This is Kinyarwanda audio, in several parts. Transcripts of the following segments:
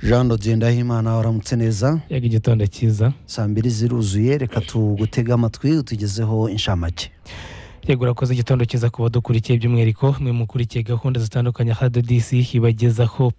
jean Ngendahimana waramutse neza yaga igitondo cyiza saa mbiri ziruzuye reka tugutege amatwi utugezeho inshamake yego urakoze igitondo cyiza kuba dukurikiye by'umwihariko mwe mukurikiye gahunda zitandukanye hadodisi ibagezaho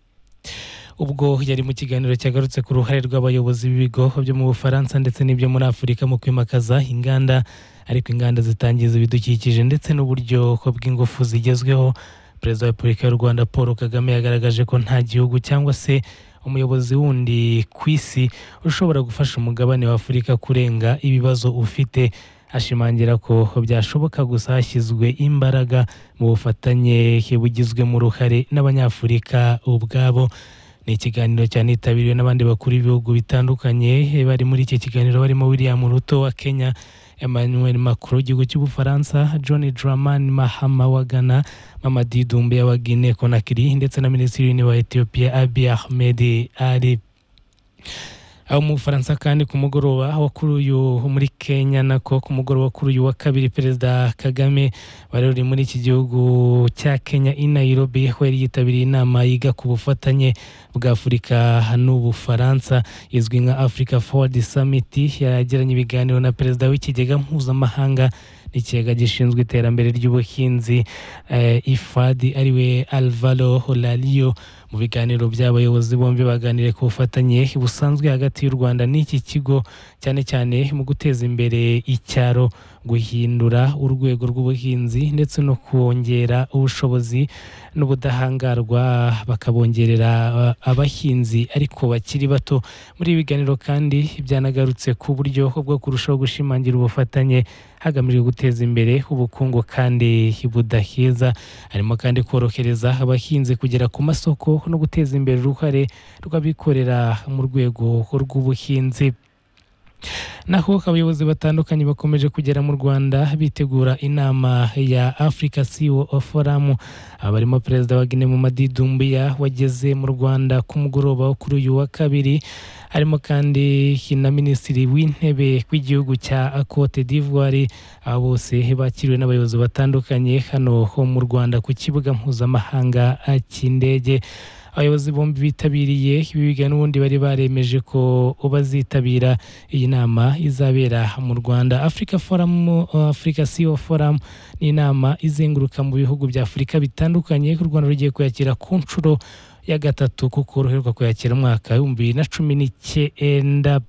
ubwo yari mu kiganiro cyagarutse ku ruhare rw'abayobozi b'ibigo byo mu bufaransa ndetse n'ibyo muri afurika mu kwimakaza inganda ariko inganda zitangiza ibidukikije ndetse n'uburyo bw'ingufu zigezweho perezida wa repubulika y'u rwanda paul kagame yagaragaje ko nta gihugu cyangwa se umuyobozi wundi ku isi ushobora gufasha umugabane wa afurika kurenga ibibazo ufite ashimangira ko byashoboka gusa hashyizwe imbaraga mu bufatanye bugizwemo uruhare n'abanyafurika ubwabo ni ikiganiro cyanitabiriwe n'abandi bakuru b'ibihugu bitandukanye bari muri iki kiganiro barimo william ruto wa kenya emmanuel macron w'igihugu cy'ubufaransa john draman mahama wa ghana mamadi dumbe wa guinee conakry ndetse na minisitiri w'intebe wa ethiopia abiy ahmed ali aho mu bufaransa kandi ku mugoroba wa kuri uyu muri kenya nako ku mugoroba kuri uyu wa kabiri perezida kagame wari uri muri iki gihugu cya kenya i nairobi aho yari yitabiriye inama yiga ku bufatanye bwa afurika n'ubufaransa izwi nka africa forward summit yagiranye ibiganiro na perezida w'ikigega mpuzamahanga n'ikigega gishinzwe iterambere ry'ubuhinzi eh, ifadi ariwe alvaro holalio mu biganiro by'abayobozi bombi baganiriye ku bufatanye busanzwe hagati y'u rwanda n'iki kigo cyane cyane mu guteza imbere icyaro guhindura urwego rw'ubuhinzi ndetse no kongera ubushobozi n'ubudahangarwa bakabongerera uh, abahinzi ariko bakiri bato muri ibi biganiro kandi byanagarutse ku buryo bwo kurushaho gushimangira ubufatanye hagamijwe guteza imbere ubukungu kandi budaheza harimo kandi korohereza abahinzi kugera ku masoko no guteza imbere uruhare rw'abikorera mu rwego rw'ubuhinzi naho abayobozi batandukanye bakomeje kugera mu rwanda bitegura inama ya africa ceo forum aba barimo perezida wa guinea mamadi dumbiya wageze mu rwanda ku mugoroba wo kuri uyu wa kabiri harimo kandi na minisitiri w'intebe w'igihugu cya cote d'ivoire aba bose bakiriwe n'abayobozi batandukanye hano ho mu rwanda ku kibuga mpuzamahanga cy'indege abayobozi bombi bitabiriye ibi biganiro n'ubundi bari baremeje ko bazitabira iyi nama izabera mu rwanda africa forum africa ceo forum ni inama izenguruka mu bihugu bya afurika bitandukanye u rwanda rugiye kuyakira ku nshuro ya gatatu kuko ruheruka kuyakira umwaka w'ibihumbi bibiri na cumi n'icyenda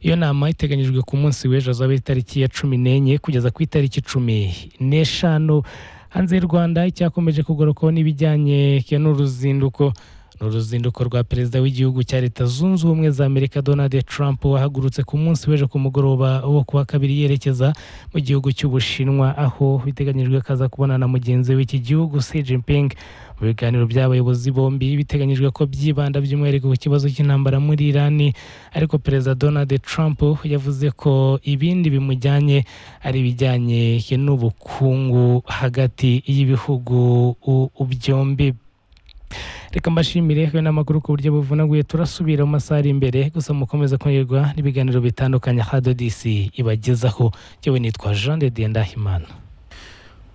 iyo nama iteganyijwe ku munsi w'ejo hazaba itariki ya cumi n'enye kugeza ku itariki cumi n'eshanu hanze y'u rwanda icyakomeje kugarukaho n'ibijyanye n'uruzinduko ni uruzinduko rwa perezida w'igihugu cya leta zunze ubumwe za amerika donald trump wahagurutse ku munsi w'ejo ku mugoroba wo kuwa kabiri yerekeza mu gihugu cy'ubushinwa aho biteganyijwe ko aza kubonana na mugenzi w'iki gihugu Xi Jinping mu biganiro by'abayobozi bombi biteganyijwe ko byibanda by'umwihariko ku kibazo cy'intambara muri irani ariko perezida donald trump yavuze ko ibindi bimujyanye ari ibijyanye n'ubukungu hagati y'ibihugu u- byombi reka mbashimire we n'amakuru ku buryo buvunaguye turasubira mu masaha ari imbere gusa mukomeza kunyurwa n'ibiganiro bitandukanye hadodisi ibagezaho yewe nitwa jean de dieu ndahimana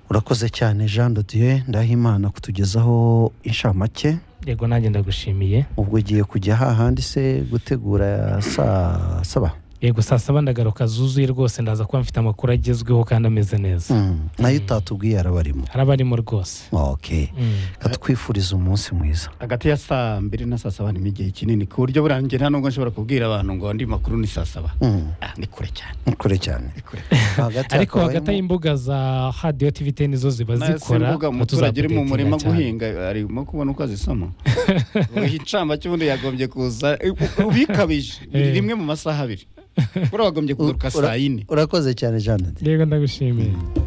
urakoze cyane jean Dieu ndahimana kutugezaho inshamake yego nanjye ndagushimiye ubwo ugiye kujya hahandi se gutegura saa saba yego saa saba ndagaruka zuzuye rwose ndaza kuba mfite amakuru agezweho kandi ameze neza Mm, nayo utatubwiye arabarimo haraba arimo rwose ok Mm. katwifuriza umunsi mwiza hagati ya saa mbiri na saa saba ni igihe kinini ku buryo burangiye nta nubwo nshobora kubwira abantu ngo andi makuru ni saa saba Mm, Ah, ni kure cyane ni kure cyane ni kure hagati ariko hakaba hagati harimo- y'imbuga za hadiyo tivi teni zo ziba zikora imbuga tuzaba umuturage uri mu tudatinda murima cyane. guhinga arimo kubona uko azisoma buri ncamba cy'ubundi yagombye kuza ubikabije biri Eh. rimwe mu masaha abiri buriya wagombye kugaruka Ura- saa yine urakoze cyane jean Dieu yego ndagushimiye